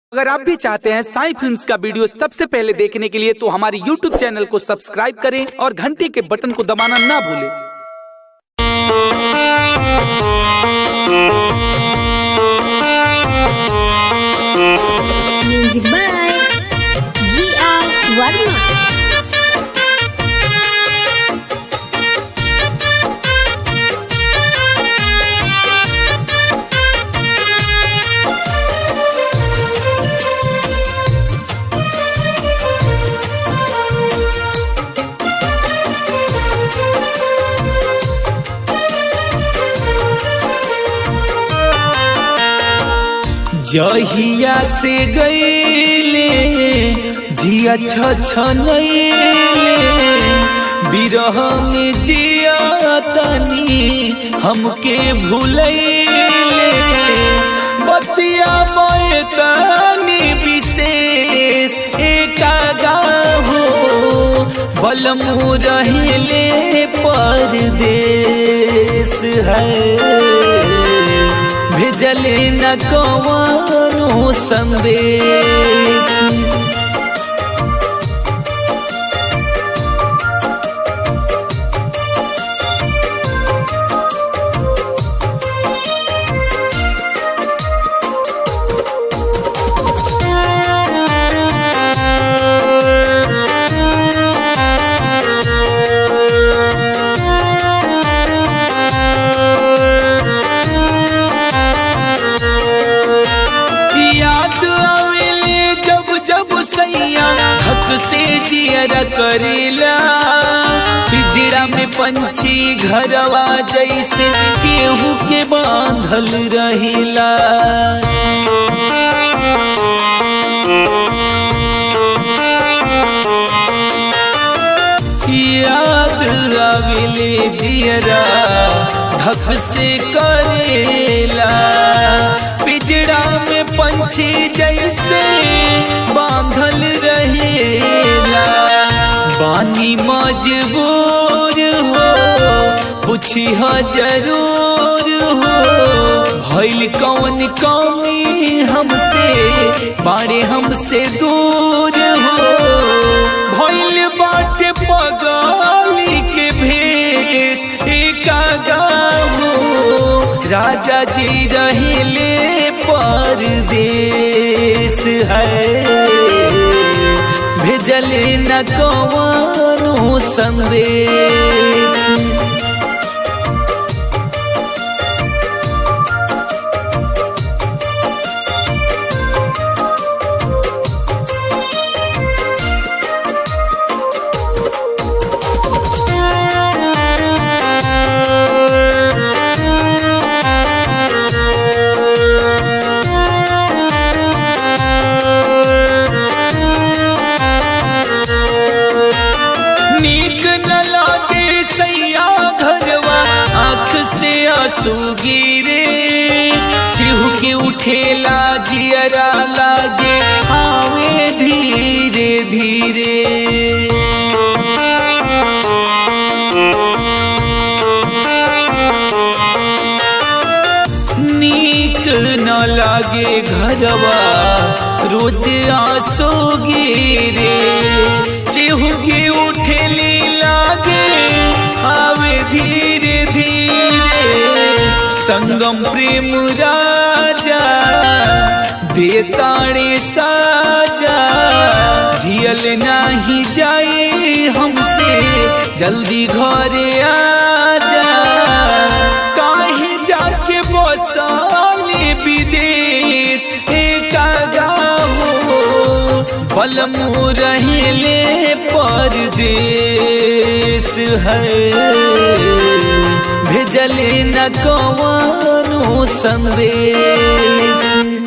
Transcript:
अगर आप भी चाहते हैं साई फिल्म्स का वीडियो सबसे पहले देखने के लिए तो हमारे YouTube चैनल को सब्सक्राइब करें और घंटी के बटन को दबाना ना भूलें Music by V.R. Varma. जहिया से गईले जिया छछनैले बिरह में जिया तनी हमके भूलैले बतिया मोए तनी विशेष एका गाहो बलमु रहले परदेश है भेजले न कवानो संदेश याद आवेले जब जब सैया हक से जियर करेला पिजड़ा में पंछी घरवा जैसे केहू के बांधल रहिला याद आवेले जियरा ढक से करेला पिजड़ा में पंछी जैसे बांधल रहेला बानी मजबूर हो पूछी हो जरूर हो भइल कौन कौमी हमसे बाड़े हमसे दूर हो भइल बाटे पगाली के भेष एका गाहो राजा जी रहले परदेश है भेजले न कवानो संदेश नीक न लागे सैया घरवा आँख से आंसू गिरे चिहु के उठेला जियरा लागे आवे धीरे धीरे नीक न लागे घरवा रोज आंसू गिरे चेहू के उठेली लागे आवे धीरे धीरे संगम प्रेम राजा देताड़े साजा जियल नाही जाए हमसे जल्दी घरे आजा काहे जाके बसाले विदेश एका गाहो बलमु रहले परदेश है भेजले न कवानो संदेश